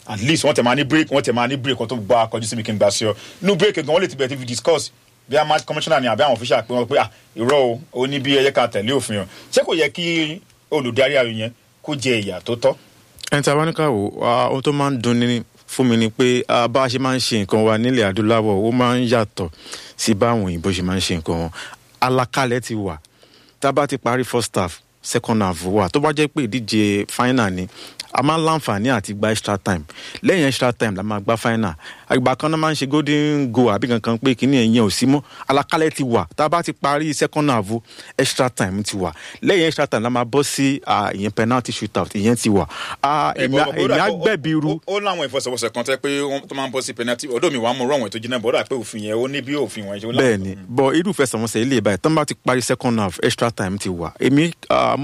at least wọ́n tẹ̀ máa ní break wọ́n tẹ̀ máa ní break kan tó gba akọjú síbi kí n gbà sí ọ inú break gan wọ́n lè ti bẹ̀rẹ̀ tí fi discuss bí a match commissioner ni àbí àwọn official pé wọ́n pé ah irọ́ o ó ní bí ẹyẹ ká tẹ̀lé òfin o ṣé kò yẹ kí olùdarí ayò yẹn kó jẹ ìyà tó tọ́. ẹni tí a bá ní ká wò ohun tó máa ń dùn ní fún mi ni pé bá a ṣe máa ń ṣe nǹkan wa nílẹ̀ adúláwọ̀ ó máa ń yàtọ̀ sí báwọn òyìnbó ṣe máa ń ṣe nǹkan wọn alakalẹ̀ ti wà tá a bá ti parí first half second half wà tó bá jẹ́ pé ìdíje final ni a máa ń láǹfààní àti gba extra time lẹ́yìn extra time la máa gba final àgbà kan náà máa ń ṣe golden goal àbí kankan pé kíní ẹ̀yìn ò sí mọ́ alakalẹ̀ ti wà tá a bá ti parí second half extra time ti wà lẹ́yìn extra time la máa bọ́ sí ìyẹn penalty shootout ìyẹn ti wà èmi á gbẹ̀bí ru. ó láwọn ìfọsọ̀wọsẹ̀ kan tẹ́ pé tó máa ń bọ́ sí penalty ọ̀dọ́ mi wàá mú rọ̀wọ̀n tó jiná bọ́dà pé òfin yẹn ó ní bí òfin wọn ṣe. bẹ́ẹ̀ni bọ irú ìfẹsẹ̀wọnsẹ̀ ilé ìbáyìí tán bá ti parí second half extra time ti wà èmi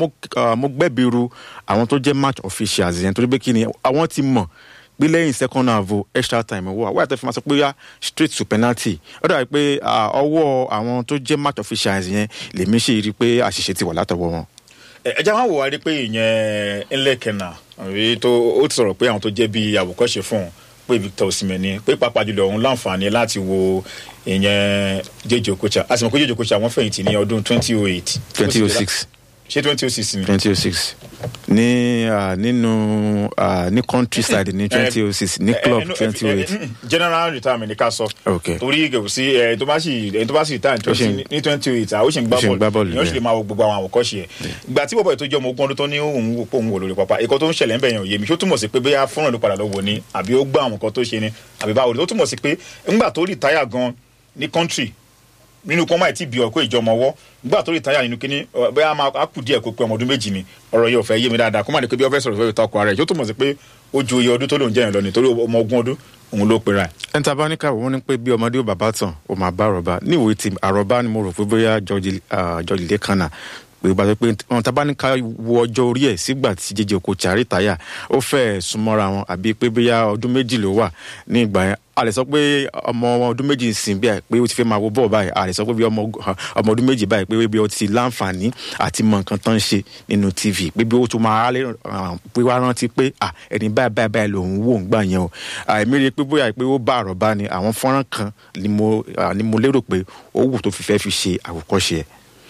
mo gbẹ̀bí ru àwọn tó jẹ́ match officials yẹn torí pé kí ni àwọn ti mọ̀ pé lẹ́yìn second half extra time wà wáyà tó fi máa sọ pé yá straight to penalty ó dàbí pé ọwọ́ àwọn tó jẹ́ match officials yẹn lèmi ṣe rí i pé àṣìṣe ti wà látọwọ́ wọn. ẹ jẹ́ wọn wò wá rí pé ìyẹn ńlẹ̀kẹ̀nà tó ó ti sọ̀rọ̀ pé àwọn tó jẹ́ bíi àwòkọ́ṣe fún un pé Victor Osimhen ni pé pàápàá jùlọ òun láǹfààní láti wo ìyẹn Jay Okocha a sì mọ̀ pé Jay Okocha wọ́n fẹ̀yìntì ní ọdún twenty oh eight. twenty oh six ṣé twenty oh six ni. twenty oh six ní nínú ní countryside ní twenty oh six ní club twenty oh eight. general retirement ni ká sọ. ok torí sí ẹ tó bá sì ẹ tó bá sì retire ní twenty oh eight àwọn ó sì ń gbá bọ́ọ̀lù ìyẹn ó sì lè máa wo gbogbo àwọn àwòkọ́ṣe ẹ̀. ìgbà tí bọ́bọ̀ ètò ìjọ ọmọ ogún ọdún tó ní òun wò pé òun wò lórí pápá ẹ̀kọ́ tó ń ṣẹlẹ̀ ń bẹ̀yàn òye mi ṣó túmọ̀ sí pé bóyá fọ́nrán ló padà lọ wò ni àbí ó gbọ́ àwọn nǹkan tó ṣe ni àbí báwo ni ó túmọ̀ sí pé ńgbà tó retire gan ní country nínú kọ́ máa ti bí ọkọ ìjọmọ ọwọ́ nígbà tó lè táyà nínú kínní bẹ́ẹ̀ á kù díẹ̀ kó pé ọmọ ọdún méjì ni ọ̀rọ̀ yìí ò fẹ́ yé mi dáadáa kó má ní pé bí ọ fẹ́ sọ̀rọ̀ fẹ́ takò ara ẹ̀ yóò túmọ̀ sí pé ó ju iye ọdún tó lòún jẹ́yìn lọ nítorí ọmọ ogún ọdún òun ló pera ẹ̀. ẹni tá a bá ní káwọ́ wọn ni pé bí ọmọdé ò bàbá tàn ó máa bá àròbá níwèé tí àròbá ni mo rò pé bóyá George Lekana pé bá pé wọn tá a bá ní ká wo ọjọ́ orí ẹ̀ sígbà tí Jay Okocha rìtáyà ó fẹ́ súnmọ́ra wọn àbí pé bóyá ọdún méjì ló wà ní ìgbà yẹn a lè sọ pé ọmọ ọdún méjì ń sìn bí i pé ó ti fẹ́ máa wo bọ́ọ̀ báyìí a lè sọ pé bí ọmọ ọdún méjì báyìí pé bí ó ti láǹfààní àti mọ nǹkan tán ń ṣe nínú tv pé bí ó tún máa lè pé wá rántí pé ẹni báyìí báyìí báyìí lòun wò ń gbà yẹn o èmi rí i pé bóyá pé ó bá àròbá ni àwọn fọ́nrán kan ni mo lérò pé ó wù tó fi fẹ́ fi ṣe àwòkọ́ṣe ẹ̀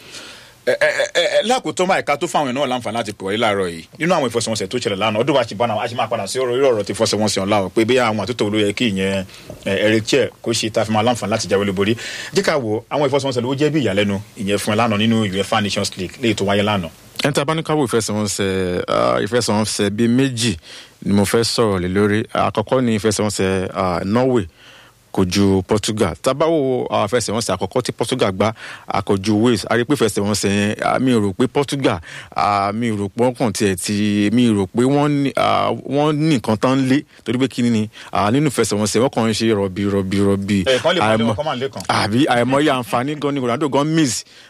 lákòótọ́ máa ẹ̀ka tó fáwọn èèyàn láǹfààní láti pè wọlé láàárọ̀ yìí nínú àwọn ìfọsẹ̀wọnsẹ̀ tó ṣẹlẹ̀ lánàá ọdún wa ṣì bá náà a ṣì máa padà sí ọ̀rọ̀ irú ọ̀rọ̀ tí ìfọsẹ̀wọnsẹ̀ ọ̀la ọ̀ pé bí àwọn àtúntò ló yẹ kí ìyẹn Eric Chelle kó ṣe tá a fi máa láǹfààní láti jáwé lóborí jẹ́ ká wo àwọn ìfọsẹ̀wọnsẹ̀ ló jẹ́ bí ìyàlẹ́nu ìyẹn fún ẹ lánàá nínú UEFA Nations League léyìí tó wáyé lánàá. ẹni tí a bá ní káwọ ìfẹsẹ̀wọnsẹ̀ ìfẹsẹ̀wọnsẹ̀ bíi méjì ni mo fẹ́ sọ̀rọ̀ lé lórí àkọ́kọ́ ni ìfẹsẹ̀wọnsẹ̀ Norway kojú Portugal tabawo àfẹsẹ̀wọnsẹ̀ àkọ́kọ́ tí Portugal gbá àkọ́jú Wales a rí pé fẹsẹ̀wọnsẹ̀ yẹn mi rò pé Portugal mi rò pé wọ́n kàn tiẹ̀ ti mi rò pé wọ́n ní nǹkan tán lé torí pé kí ni nínú fẹsẹ̀wọnsẹ̀ wọ́n kàn ń ṣe rọ̀bì rọ̀bì rọ̀bì ẹ̀ẹ̀kan lè máa lé wọn kọ́ máa lé kan. àbí àìmọye àǹfààní gan ni Ronaldo gan miss